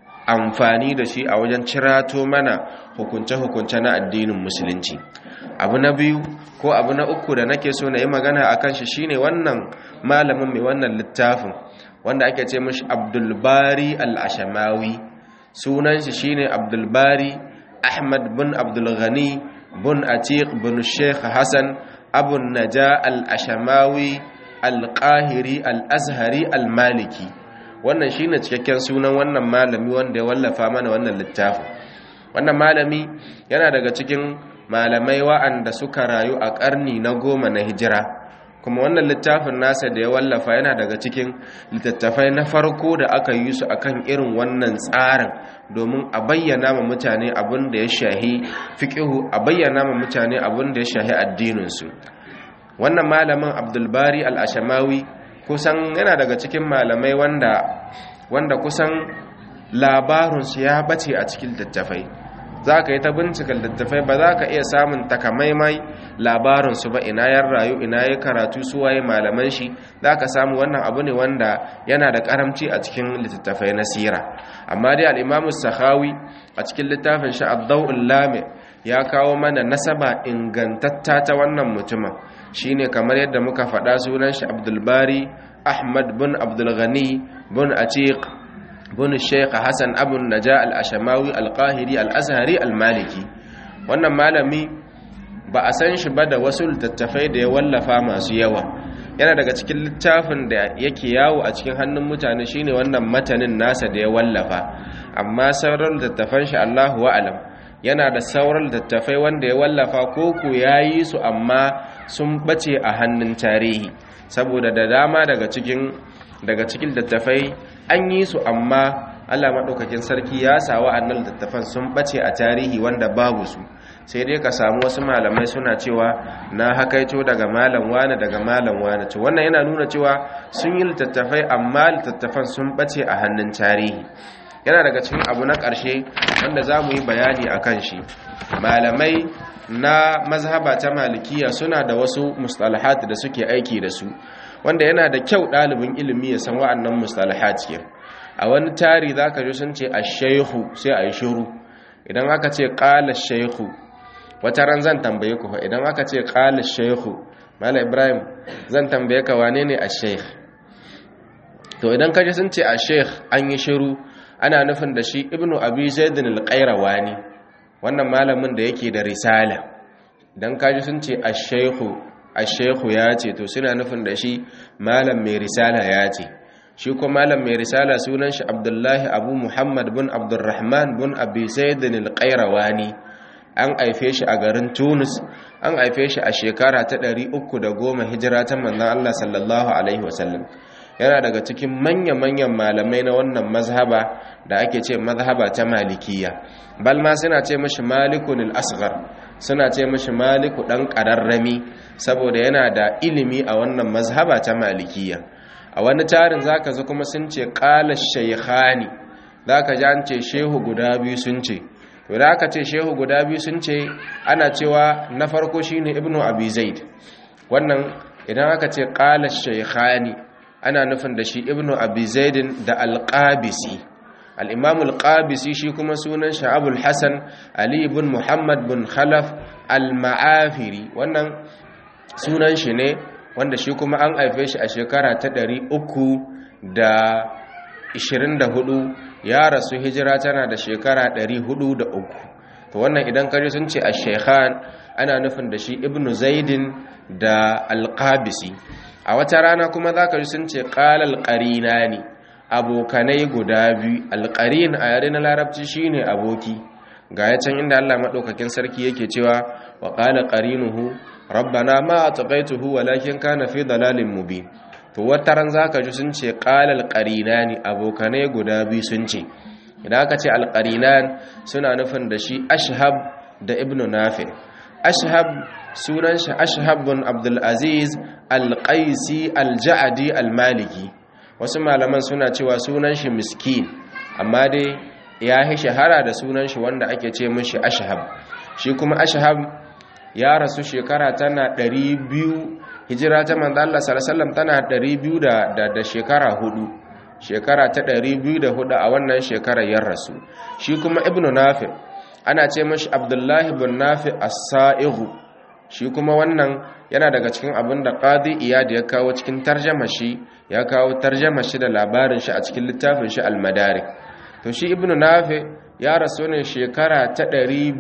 amfani da shi a wajen cirato mana hukunce-hukunce na addinin musulunci abu na biyu ko abu na uku da nake so na yi magana a kan shi shine wannan malamin mai wannan littafin wanda ake ce mashi abdulbari al-ashamawi sunan shi shine abdulbari ahmad bin abdulghani bin atiq bin sheikh hassan abun naja al-ashamawi al-qahiri al-azhari al-maliki wannan shine cikakken sunan wannan malami wanda ya wallafa mana wannan littafin wannan malami yana daga cikin malamai wa'anda suka rayu a ƙarni na goma na hijira kuma wannan littafin nasa da ya wallafa yana daga cikin littattafai na farko da aka yi su akan irin wannan tsarin domin a bayyana ma mutane abin da ya shahi fiƙihu a bayyana ma mutane abin da ya shahi addininsu wannan malamin abdulbari al'ashamawi kusan yana daga cikin malamai wanda wanda kusan labarinsu ya bace a cikin littattafai za ka yi ta bincika littattafai ba za ka iya samun takamaimai labarinsu ba ina yan rayu ina ya karatu su waye malaman shi za ka samu wannan abu ne wanda yana da karamci a cikin littattafai na sira amma dai al'imamu sahawi a cikin littafin shi addau'ul lame ya kawo mana nasaba ingantatta ta wannan mutumin shine kamar yadda muka faɗa sunan shi abdulbari ahmad bin abdulghani bin atiq bin sheikh hassan abun naja al-ashamawi al-qahiri al-azhari al-maliki wannan malami ba a san shi ba da wasu littattafai da ya wallafa masu yawa yana daga cikin littafin da yake yawo a cikin hannun mutane shine wannan matanin nasa da ya wallafa amma sauran littattafan shi Allahu wa'alam yana da sauran littattafai wanda ya wallafa ko ku yayi su amma sun bace a hannun tarihi saboda da dama daga cikin daga cikin littattafai an yi su amma Allah maɗaukakin sarki ya sa wa'annan littattafan sun ɓace a tarihi wanda babu su sai dai ka samu wasu malamai suna cewa na hakaito daga malam wane daga malam wane to wannan yana nuna cewa sun yi littattafai amma littattafan sun ɓace a hannun tarihi yana daga cikin abu na ƙarshe wanda za mu yi bayani a kan shi malamai na mazhaba ta malikiya suna da wasu mustalahat da suke aiki da su wanda yana da kyau ɗalibin ilimi ya san wa'annan mustalahat ke a wani tari za ka ji sun ce a shaihu sai a yi shuru idan aka ce ƙala shaihu wata ran zan tambaye ku idan aka ce ƙala shaihu mala ibrahim zan tambaye ka wane ne a shaikh to idan ka ji sun ce a shaikh an yi shiru ana nufin da shi ibnu abi zaidin al-qayrawani wannan malamin da yake da risala idan ka ji sun ce a shaihu a shaihu ya ce to suna nufin da shi malam mai risala ya ce shi ko malam mai risala sunan shi abdullahi abu muhammad bin abdurrahman bin abi sayyidin al-qayrawani an aife shi a garin tunis an aife shi a shekara ta 310 hijira ta manzon Allah sallallahu alaihi wasallam yana daga cikin manya-manyan malamai na wannan mazhaba da ake ce mazhaba ta malikiya bal ma suna ce mashi malikun al-asghar suna ce mashi maliku dan ƙararrami saboda yana da ilimi a wannan mazhaba ta malikiya a wani tarin zaka zo kuma sun ce qala shaykhani zaka ji an ce shehu guda biyu sun ce to da aka ce shehu guda biyu sun ce ana cewa na farko shine ibnu abi zaid wannan idan aka ce qala shaykhani ana nufin da shi ibnu abi zaidin da alqabisi al-imam al-qabisi shi kuma sunan shi abul hasan ali ibn muhammad bin khalaf al-ma'afiri wannan sunan shi ne wanda shi kuma an haife shi a shekara ta 324 ya rasu hijira tana da shekara 403 to wannan idan kaje sun ce ash-shaykhan ana nufin da shi ibnu zaidin da al-qabisi a wata rana kuma zaka ji sun ce qala al-qarinani abokanai guda biyu al-qarin a yare na larabci shine aboki ga ya can inda Allah madaukakin sarki yake cewa wa qala qarinuhu rabbana ma ataqaituhu walakin kana fi dalalin mubin to wata ran zaka ji sun ce qala al-qarinani abokanai guda biyu sun ce idan aka ce al-qarinan suna nufin da shi ashhab da ibnu nafi ashhab sunan shi ashhab bin abdul aziz al-qaisi al-ja'di al-maliki wasu malaman suna cewa sunan shi miskin amma dai ya yi shahara da sunan shi wanda ake ce mishi ashhab shi kuma ashhab ya rasu shekara tana 200 hijira ta manzo Allah sallallahu alaihi wasallam tana 200 da da shekara hudu shekara ta 204 a wannan shekarar ya rasu shi kuma ibnu nafi ana ce mashi abdullahi bin nafi as-sa'ighu shi kuma wannan yana daga cikin abin da qadi iyad ya kawo cikin tarjama shi ya kawo tarjama shi da labarin shi a cikin littafin shi al-madarik to shi ibnu nafi ya rasu ne shekara ta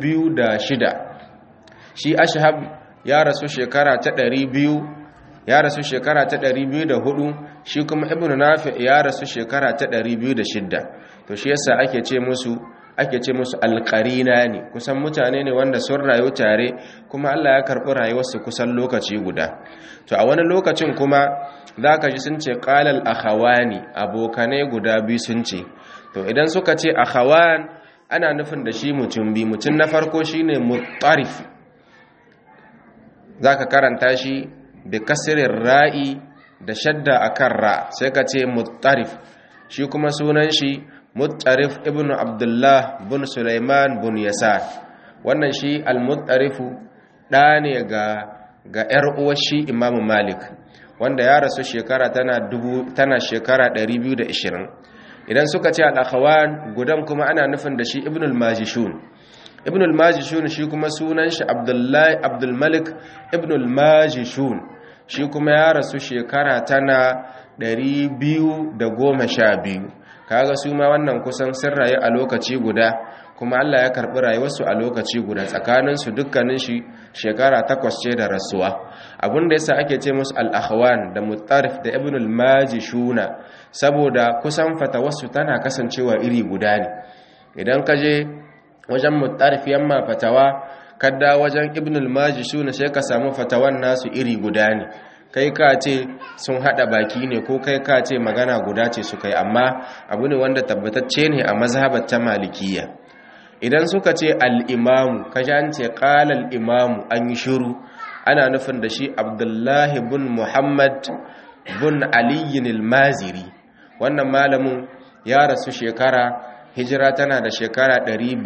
206 shi ashhab ya rasu shekara ta 200 ya rasu shekara ta 204 shi kuma ibnu nafi ya rasu shekara ta 206 to shi yasa ake ce musu ake ce musu alƙarina ne kusan mutane ne wanda sun rayu tare kuma Allah ya karɓi rayuwarsu kusan lokaci guda to a wani lokacin kuma za ka ji sun ce ƙalal akhawani abokanai guda biyu sun ce to idan suka ce akhawan ana nufin da shi mutum bi mutum na farko shine mutarif za ka karanta shi da kasirin ra'i da shadda akan ra sai ka ce mutarif shi kuma sunan shi muttarif ibn abdullah bin sulaiman bin yasar wannan shi al-muttarifu ɗa ne ga ga ‘yar uwar shi imamu malik wanda ya rasu shekara tana dubu tana shekara 220 idan suka ce al-akhawan gudan kuma ana nufin da shi ibn al-majishun ibn al-majishun shi kuma sunan shi abdullahi abdul malik ibn al-majishun shi kuma ya rasu shekara tana 212 kaga su ma wannan kusan sun rayu a lokaci guda kuma Allah ya karbi rayuwarsu a lokaci guda tsakanin su dukkanin shi shekara takwas ce da rasuwa abin da yasa ake ce musu al-akhwan da mutarif da ibn al-majishuna saboda kusan fatawarsu tana kasancewa iri guda ne idan ka je wajen mutarif yamma fatawa kadda wajen ibn al-majishuna sai ka samu fatawan nasu iri guda ne kai ka ce sun hada baki ne ko kai ka ce magana guda ce su kai amma abu ne wanda tabbatacce ne a mazhabar ta malikiya idan suka ce al-imamu kaji an ce qala al-imamu an yi shiru ana nufin da shi abdullahi bin muhammad bin aliyin al-maziri wannan malamin ya rasu shekara hijira tana da shekara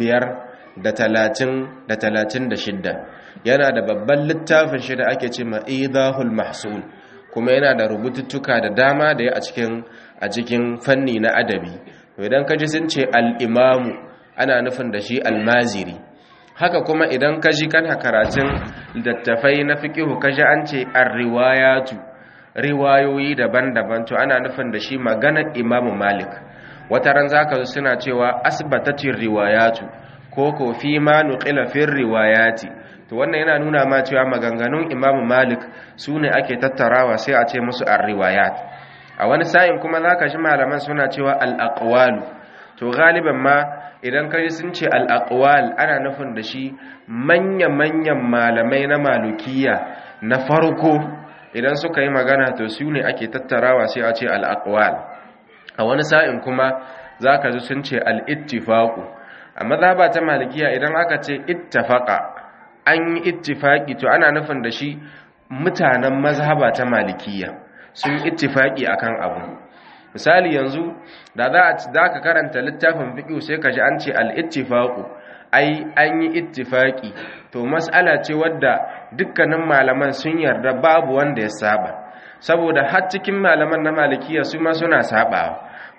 536 yana da babban littafin shi da ake ce ma'idahul mahsul kuma yana da rubututtuka da dama da ya a cikin a cikin fanni na adabi idan kaji sun ce al-imamu ana nufin da shi al-maziri haka kuma idan kaji kana karatun littattafai na fiqhu kaji an ce ar-riwayatu riwayoyi daban-daban to ana nufin da shi maganar imamu malik wata ran zaka zo suna cewa asbatatir riwayatu ko ko fi ma nuqila fir riwayati to wannan yana nuna ma cewa maganganun imamu malik su ne ake tattarawa sai a ce musu ar-riwayat a wani sa'in kuma zaka shi malaman suna cewa al-aqwalu to galiban ma idan kai sun ce al-aqwal ana nufin da shi manya-manyan malamai na malukiya na farko idan suka yi magana to su ne ake tattarawa sai a ce al-aqwal a wani sa'in kuma zaka ji sun ce al-ittifaqu a mazhaba ta malikiya idan aka ce ittafaqa an yi ittifaki to ana nufin da shi mutanen mazhaba ta malikiya sun ittifaki akan abu misali yanzu da za ka karanta littafin fiqh sai ka ji an ce al-ittifaqu ai an yi ittifaki to mas'ala ce wadda dukkanin malaman sun yarda babu wanda ya saba saboda har cikin malaman na malikiya su ma suna sabawa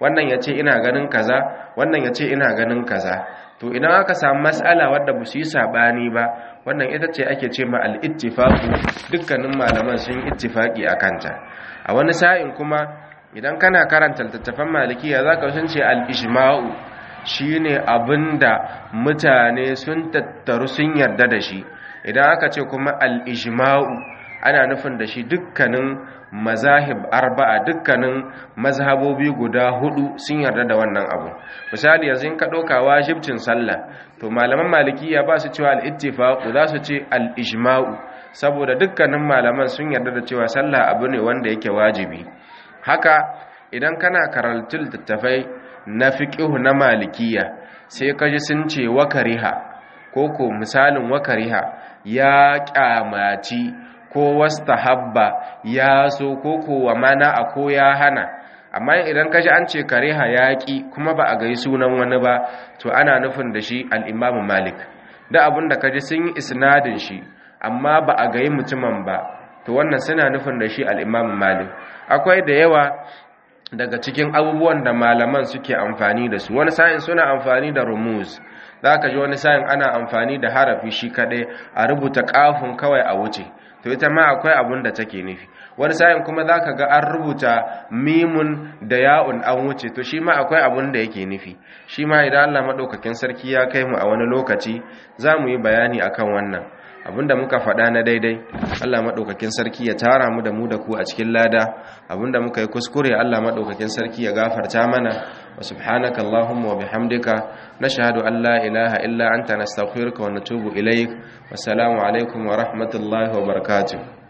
wannan ya ce ina ganin kaza wannan ya ce ina ganin kaza to idan aka samu mas'ala wadda ba su yi sabani ba wannan ita ce ake ce ma al-ittifaqu dukkanin malaman sun yi ittifaqi akan ta a wani sa'in kuma idan kana karanta littattafan malikiya zaka sun ce al-ijma'u shine abinda mutane sun tattaru sun yarda da shi idan aka ce kuma al-ijma'u ana nufin da shi dukkanin mazahib arba'a dukkanin mazhabobi guda hudu sun yarda da wannan abu misali yanzu in ka ɗauka wajibcin sallah to malaman malikiya ba su cewa al-ittifaqu za su ce al-ijma'u saboda dukkanin malaman sun yarda da cewa sallah abu ne wanda yake wajibi haka idan kana karatun littattafai na fiqhu na malikiya sai ka ji sun ce wakariha ko ko misalin wakariha ya kyamaci ko wastahabba ya so ko kowa mana a ko ya hana amma idan kaji an ce kariha yaƙi kuma ba a gai sunan wani ba to ana nufin da shi al'imamu malik da abin da kaji sun yi isnadin shi amma ba a gai mutumin ba to wannan suna nufin da shi al'imamu malik akwai da yawa daga cikin abubuwan da malaman suke amfani da su wani sa'in suna amfani da rumuz za ka ji wani sa'in ana amfani da harafi shi kaɗai a rubuta ƙafin kawai a wuce to ita ma akwai abun da take nufi wani sa'in kuma za ka ga an rubuta mimun da ya'un an wuce to shi ma akwai abun da yake nufi shi ma idan allah maɗaukakin sarki ya kai mu a wani lokaci za mu yi bayani akan wannan abinda muka faɗa na daidai Allah maɗaukakin sarki ya tara mu da mu da ku a cikin lada abinda muka yi kuskure Allah maɗaukakin sarki ya gafarta mana wa subhanaka Allahumma wa bihamdika nashhadu an la ilaha illa anta nastaghfiruka wa natubu ilaik wassalamu alaikum wa rahmatullahi wa barakatuh